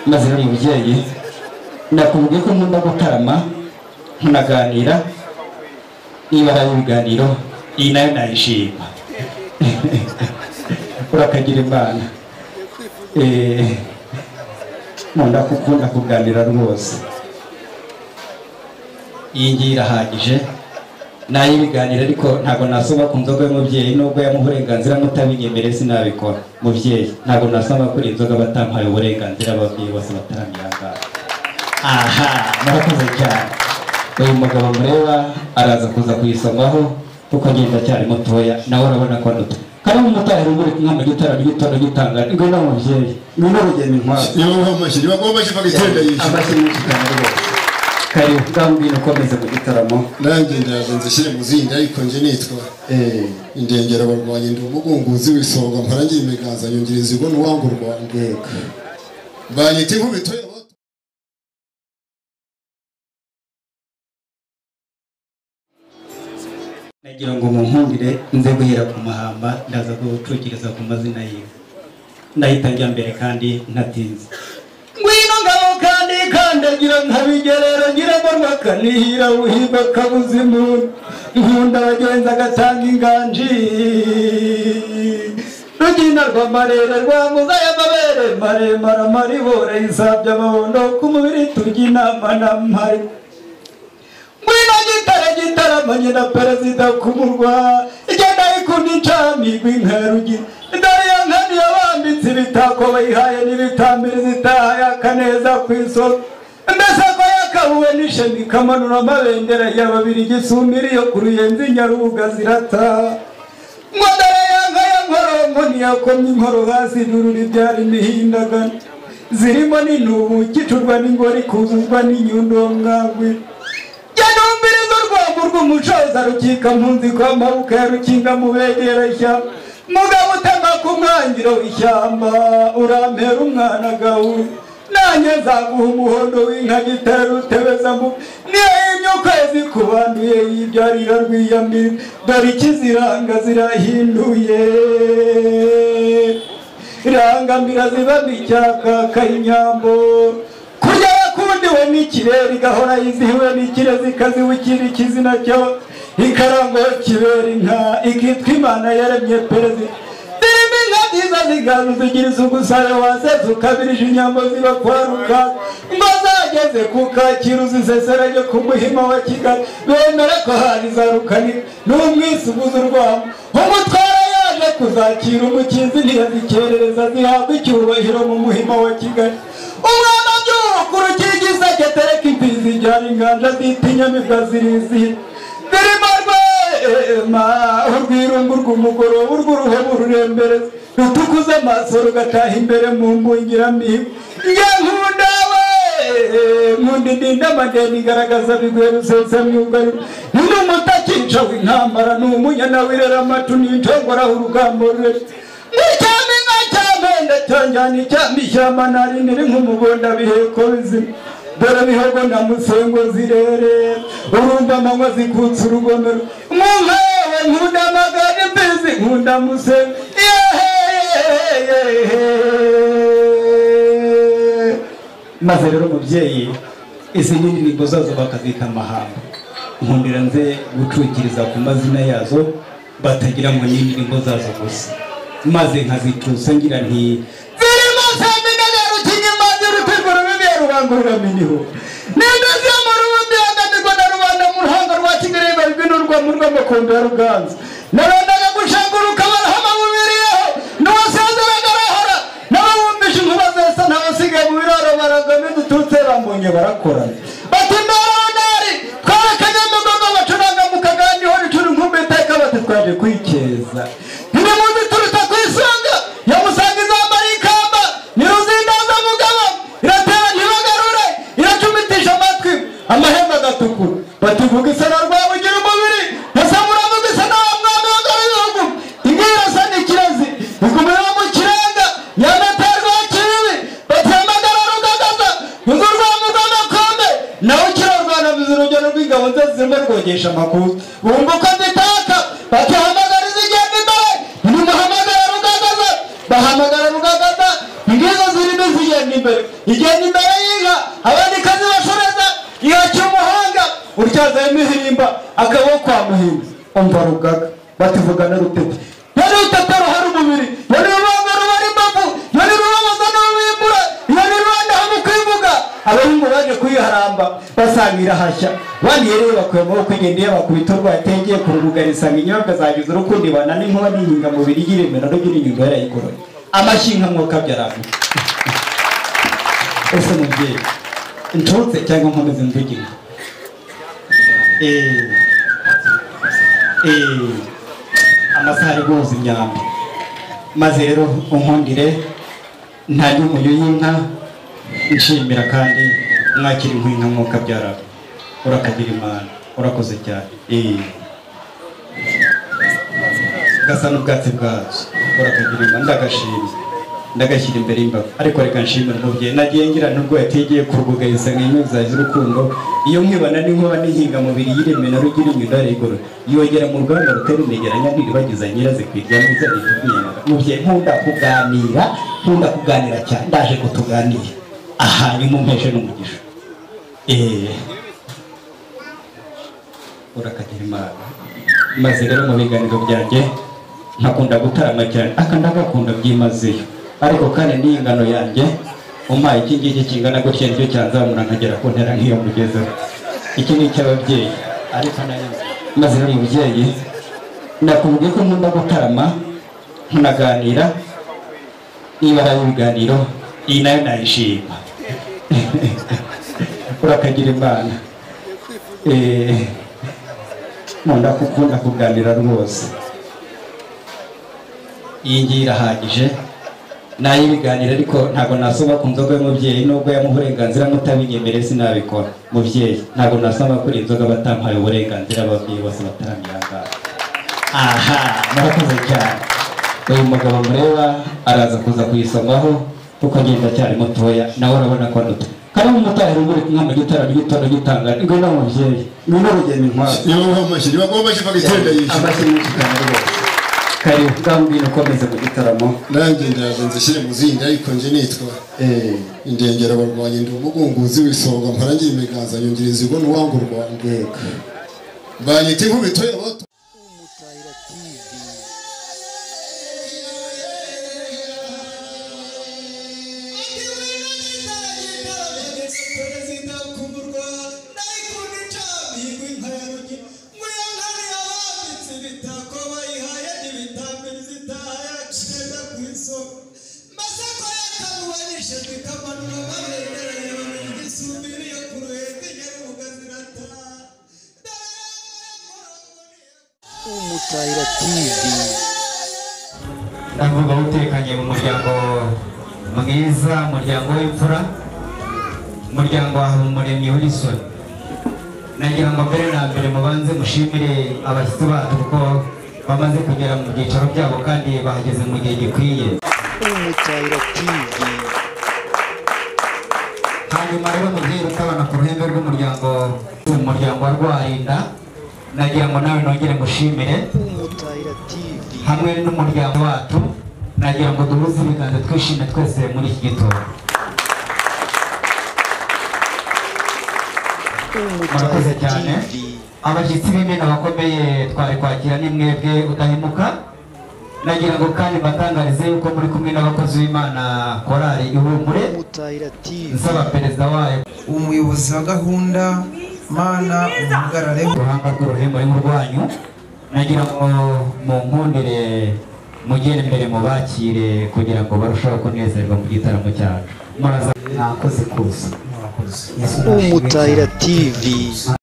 maze uri mubyeyi nakubwiye ko nkunda gutarama nkanaganira niba ari ibiganiro iyi nayo nayishima urakagira imana Eh, nkunda kukunda kuganira rwose iyi ngiyi irahagije nayibiganira ariko ntabwo nasoma ku nzoga y'umubyeyi nubwo yamuha uburenganzira mutabinyemereye sinabikora mubyeyi ntabwo nasoma kuri iyi nzoga batampaye uburenganzira ababyeyi bose bataramira aha ngaha aha murakoze cyane uyu mugabo mureba araza kuza kuyisomaho kuko ngenda cyari mutoya nawe urabona ko anuta kandi umumotari uri kumwe mu gitara ry'itondo gitangara ngwino mubyeyi ngwino rugendo inkwabo niba wamashyi niba wamashyi mbaga icyenda yishyura amashyi menshi cyane rwose karibu ngwino ukomeze mu gitaramo nanjye ndiragenze shyire mu zindi ariko njye nitwa Eh, indengera barwanya ndi umugunguzi w'isonga mparangiye imiganza nyongereza ibona uwanga u rwanda yego banyita inkubito y'abatu- nagira ngo munkundire nze guhera ku mahamba ndaza gucukiriza ku mazina yiwe ndahita njya mbere kandi ntatinze ngwino ngabo kandi kandagira nkabigerera ngira ngo rwakanihira wuhirwa kabuzimu nkunda abagenzi agatanga inganji rugina rwa marere rwa muza y'amabere maremare amaribore yisabye amabondo ku mubiri turya inama n'amari mwino gitara gitaramanye na perezida ku murwa igenda ikunda incamigwa inkarugi ndari ya nkani yabambitse ibitako bayihaye n'ibitambiro zitahaye akaneza ku isoko mbese ko yakabuwe n'ishema ikamanura amabendera ya babiri gisumira iyo ku ruyenzi nyarubuga zirata Mwadara yanga ya nkoromo ntiyakomye inkoro hasi nurura ibyara imihindagano zirimo n'intubu gicurwa n'ingori kuzuzwa n'inyundongangwe yanumbiriza urwamo rw'umucoza rukika mpunzi ko amaboko ya rukinga mubegera ishyamba mugabo utema ku mwangiro w'ishyamba urampera umwana gahuru nanjye nzaguha umuhondo w'inka gitera rutebeza mu niyo yimye ukwezi kubanduye yibyarira rwiyamira dore ikiziranga zirahinduye irangambira ziba icyaka kayinyambo kurya yakundiwe n'ikirere igahora yizihiwe n'ikirezi ikazibukira ikizina cyo ikarango kibera inka ikitwa imana yaremye perezida zirimo inka nziza zigana zigira isuku sayo waseze ukabirije inyambo ziba kwa rukaza ngo zageze ku kacyiru ziseserage ku muhima wa kigali bemere ko hari za rukanira n'umwisuguzi urwamo umutwara yaje kuzakira umukinzi ntiyazikerereza zihabwa icyubahiro mu muhima wa kigali umwana by'umukuru kirigisa ketereka imbizi ijyana inganja zitinyamibwa zirizihira zirimo rwema urwirungu rw'umugoroba urw'uruhemu rurembereza rutukuza amaso rugataha imbere mu mbungiramihigo ya nkunda nkundi ndinda amadeni igaragaza biguye rusesamyugariro ni umutakica w'intambara ni umunyana wirera amatu n'incogoraho urugamba rurerure n'icyami nka cyamenda cyanjyana icyambi ishyamba nariniri nk'umubunda biheko bizima dore bihogo na musengo zirere urumva amanywa zikutse urugomero mwumva yewe nkunda magana imbizi nkunda musengo yehehehe maze rero umubyeyi izi ni indirimbo zazo bakazita amahamba nkundira nze gucukiriza ku mazina yazo batagira ngo ni indirimbo zazo gusa maze nkazicusa ngira nti zirimo seminega rukinyimazi rutegura bibiye rubangurura miniho n'indozi yo mu rubundi yanganirwa na rubanda mu ruhanga rwa kigali barwinurwa mu rw'amakombe ya ruganza nabandaga gushanguruka barahama bubiriyeho n'uwasezeraga arahora n'ababumvise inkuba zesa n'abasigaye mu biraro baragamo udututse bamunye barakorana bati ndabonari twarakanye mugogo bacuranga mu kagani ho ricura inkumbi iteka bati twaje kwikeza ntimuzi turuta ku isonga yamusangiza amara ikamba ntiruzindaza mugabo iratera ntibagarure iracumitisha amatwi amahembe agatukura bativuga isana rwaba ugira umubiri basamura mu isana wa mwami w'ingabo y'ibihugu ingirasa n'ikirezi ikumira mu kirenga yanaterwa kibibi batemagara rugagaza uzu rwaba rw'amakombe nawe ukirarwana biza urugero rw'ingabo nze zirimo rwogesha amakuru bumva uko zitaka bakihamagariza igenda imbere ntimuhamagara rugagaza bahamagara rugagaza ingizo zirimo zigenda imbere igenda imbere yiga abandikazi bashoreza ihacya umuhanga utyazayo imihirimba akaboko kwa muhimba umva rugaga batuvugana rutete yari rutete ruhari umubiri yari rubanga rubara imbavu yari rubabaza n'uwimbura yari rubanda hamwe kwivuga abahungu baje kuyiharamba basanga irahashya bandi yari bakuye amaboko igenda iyabakubita urwa yategeye ku rubugarisa ngo inyobwa zagize urukundo ibana n'inkuba n'intungamubiri y'iremera n'ugira inyuma yarayigoroye amashyi nk'umwuka byaravuga ese mubyeyi nshutse cyangwa nkomeze mvugire Eh, eh, amasaha ari guhuza imyambi maze rero unkundire nta n'umuyo y'inka nshimira kandi mwakira inkwi nka mwuka byaravuga urakagira imana urakoze cyane Eh. gasa n'ubwatsi bwazo urakagira imana ndagashimye ndagashyira imbere y'imbaga ariko reka nshimira umubyeyi nagiye ngira nubwo yategeye kurugugariza nk'inyungu zaje urukundo iyo nkibana n'inkuba n'inkingamubiri y'ireme na rugira inyunda rigoro yongera mu rugamba rutera integeranya ntiribagiza nyiraze kwirya mwiza ritunyamaga mubyeyi nkunda kuganira nkunda kuganira cyane ndaje kutuganira aha nimumpeshe n'umugisha eee urakagira imana maze rero mu biganiro byanjye nkakunda gutarama cyane aka ndagakunda byimazeyo ariko kandi n'iyi ngano yanjye umpaye iki ngiki kingana gutya nicyo cyanzamura nkagera ku ntera nk'iyo mugezeho iki ni icy'ababyeyi ariko nayo maze rero mubyeyi nakubwiye ko nkunda gutarama nkanaganira niba ari ibiganiro iyi nayo nayishima urakagira imana Eh, nkunda kukunda kuganira rwose iyi ngiyi irahagije nayibiganira ariko ntabwo nasoma ku nzoga y'umubyeyi nubwo yamuha uburenganzira mutabinyemereye sinabikora mubyeyi ntabwo nasoma kuri iyi nzoga batampaye uburenganzira ababyeyi bose bataramira aha ngaha aha murakoze cyane uyu mugabo mureba araza kuza kuyisomaho kuko ngenda cyari mutoya nawe urabona ko anuta kandi umumotari uri kumwe mu gitara gitondo gitangara ngwino mubyeyi ngwino rugendo intwaro niba uha amashyi niba uha amashyi bagahita yishyura amashyi menshi cyane rwose karibu bwambwira ukomeze mu gitaramo nanjye ndiragenza ishyire mu zindi ariko njye nitwa Eh, indengera abarwanyi ndi umugunguzi w'isonga mparangiye imiganza nyongereza ibona uwanga u rwanda yego banyita inkubito y'abato Umutahira TV. perezida kumurwa nayikunda icyaha yigwa inkayarugi muyangane yabambitse ibitako bayihaye n'ibitambiro zitaha yaceza ku isoko masako yakamubanishe zikamanura babegereye bamenya igisumbiri yo ku ruhende nyarubuga zirataha Umutahira TV. ndavuga utekanye mu muryango mwiza umuryango w'imfura umuryango wa habumuremyi w'isoni nagira ngo mbere na mbere mubanze mushimire abashyitsi bacu kuko bamaze kugera mu byicaro byabo kandi bahageze mu gihe gikwiye Umutahira TV. hanyuma rero mubyeyi rutabana ku ruhembe rw'umuryango umuryango wa rwarinda nagira ngo nawe nongere mushimire Umutahira TV. hamwe n'umuryango wacu nagira ngo duhuze ibiganza twishime twese muri iki gitondo Umutahira Murakoze cyane. TV. abashyitsi b'imena bakomeye twari kwakira ni mwebwe udahemuka nagira ngo kandi mbatangarize yuko muri kumwe n'abakozi b'imana korari ihumure Umutahira TV. nsaba perezida wayo umuyobozi wa gahunda mana umuhagarare uruhanga rw'uruhembo ari mu rwanyu nagira ngo munkundire mugere imbere mubakire kugira ngo barusheho kunezerwa mu gitaramo cyacu muraza mwakoze kuza Yesu nashimwe cyane. Umutahira TV.